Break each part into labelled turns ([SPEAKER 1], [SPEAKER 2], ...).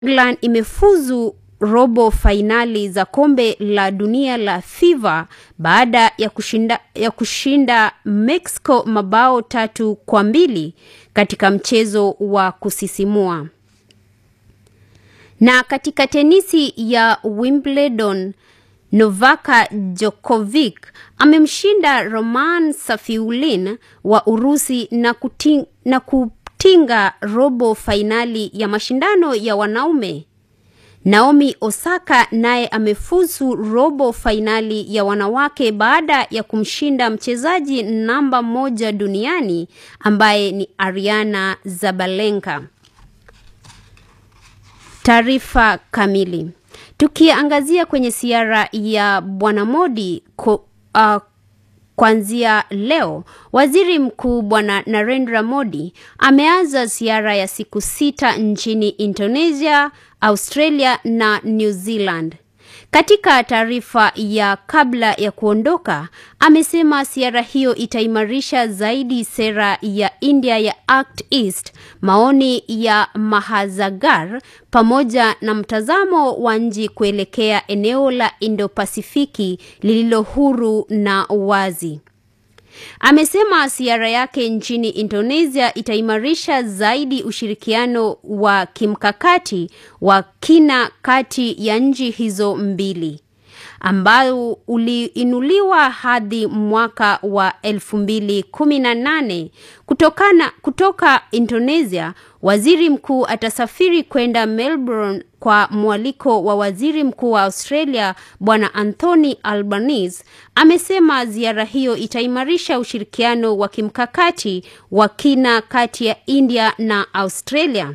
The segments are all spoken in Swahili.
[SPEAKER 1] England imefuzu robo fainali za kombe la dunia la FIFA baada ya kushinda, ya kushinda Mexico mabao tatu kwa mbili katika mchezo wa kusisimua. Na katika tenisi ya Wimbledon, Novak Djokovic amemshinda Roman Safiullin wa Urusi na, kuting, na kutinga robo fainali ya mashindano ya wanaume. Naomi Osaka naye amefuzu robo fainali ya wanawake baada ya kumshinda mchezaji namba moja duniani ambaye ni Ariana Zabalenka. Taarifa kamili. Tukiangazia kwenye ziara ya Bwana Modi ko, uh, kuanzia leo, Waziri Mkuu Bwana Narendra Modi ameanza ziara ya siku sita nchini Indonesia, Australia na New Zealand. Katika taarifa ya kabla ya kuondoka, amesema ziara hiyo itaimarisha zaidi sera ya India ya Act East, maoni ya Mahazagar pamoja na mtazamo wa nchi kuelekea eneo la Indo-Pasifiki lililo huru na wazi. Amesema ziara yake nchini Indonesia itaimarisha zaidi ushirikiano wa kimkakati wa kina kati ya nchi hizo mbili ambao uliinuliwa hadi mwaka wa 2018 kutokana kutoka Indonesia. Waziri mkuu atasafiri kwenda Melbourne kwa mwaliko wa waziri mkuu wa Australia Bwana Anthony Albanese. Amesema ziara hiyo itaimarisha ushirikiano wa kimkakati wa kina kati ya India na Australia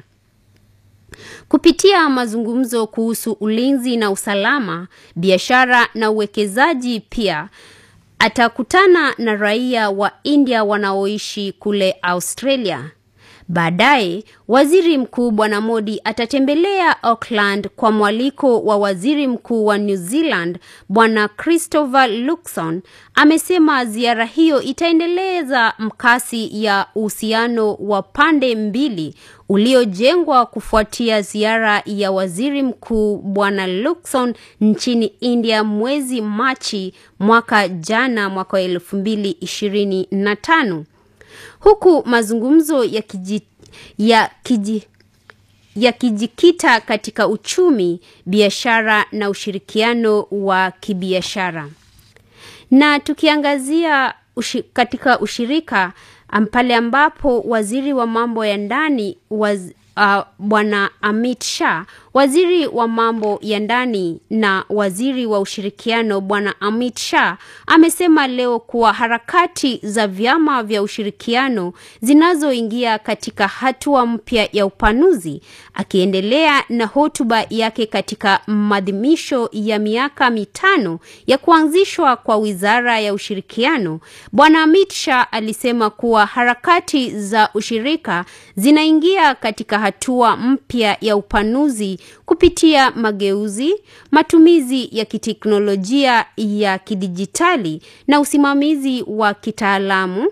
[SPEAKER 1] kupitia mazungumzo kuhusu ulinzi na usalama, biashara na uwekezaji. Pia atakutana na raia wa India wanaoishi kule Australia. Baadaye waziri mkuu Bwana Modi atatembelea Auckland kwa mwaliko wa waziri mkuu wa New Zealand Bwana Christopher Luxon. Amesema ziara hiyo itaendeleza mkasi ya uhusiano wa pande mbili uliojengwa kufuatia ziara ya waziri mkuu Bwana Luxon nchini India mwezi Machi mwaka jana, mwaka wa elfu mbili ishirini na tano huku mazungumzo ya kiji, ya kiji, yakijikita katika uchumi, biashara na ushirikiano wa kibiashara. Na tukiangazia ushi, katika ushirika pale ambapo waziri wa mambo ya ndani waz, uh, Bwana Amit Shah, waziri wa mambo ya ndani na waziri wa ushirikiano Bwana Amit Shah amesema leo kuwa harakati za vyama vya ushirikiano zinazoingia katika hatua mpya ya upanuzi. Akiendelea na hotuba yake katika maadhimisho ya miaka mitano ya kuanzishwa kwa wizara ya ushirikiano, Bwana Amit Shah alisema kuwa harakati za ushirika zinaingia katika hatua mpya ya upanuzi kupitia mageuzi, matumizi ya kiteknolojia ya kidijitali na usimamizi wa kitaalamu.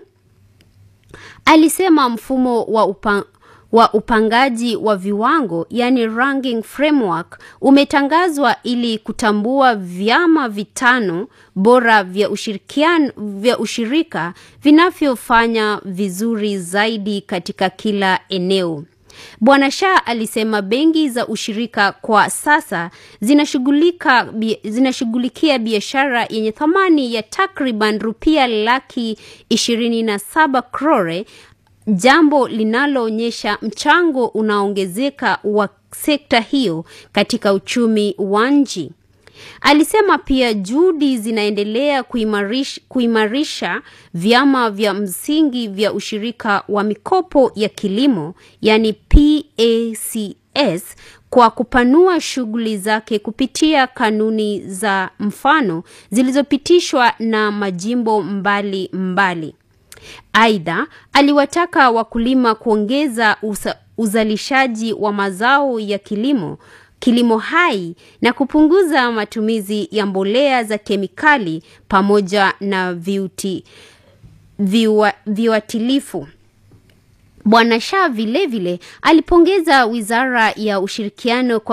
[SPEAKER 1] Alisema mfumo wa upa, wa upangaji wa viwango yani ranking framework umetangazwa ili kutambua vyama vitano bora vya ushirikiano vya ushirika vinavyofanya vizuri zaidi katika kila eneo. Bwana Shah alisema benki za ushirika kwa sasa zinashughulika zinashughulikia biashara yenye thamani ya takriban rupia laki ishirini na saba crore, jambo linaloonyesha mchango unaongezeka wa sekta hiyo katika uchumi wa nchi. Alisema pia juhudi zinaendelea kuimarisha, kuimarisha vyama vya msingi vya ushirika wa mikopo ya kilimo yani PACS kwa kupanua shughuli zake kupitia kanuni za mfano zilizopitishwa na majimbo mbali mbali. Aidha, aliwataka wakulima kuongeza usa, uzalishaji wa mazao ya kilimo kilimo hai na kupunguza matumizi ya mbolea za kemikali pamoja na viuti, viwa, viuatilifu. Bwana Shah vilevile alipongeza wizara ya ushirikiano kwa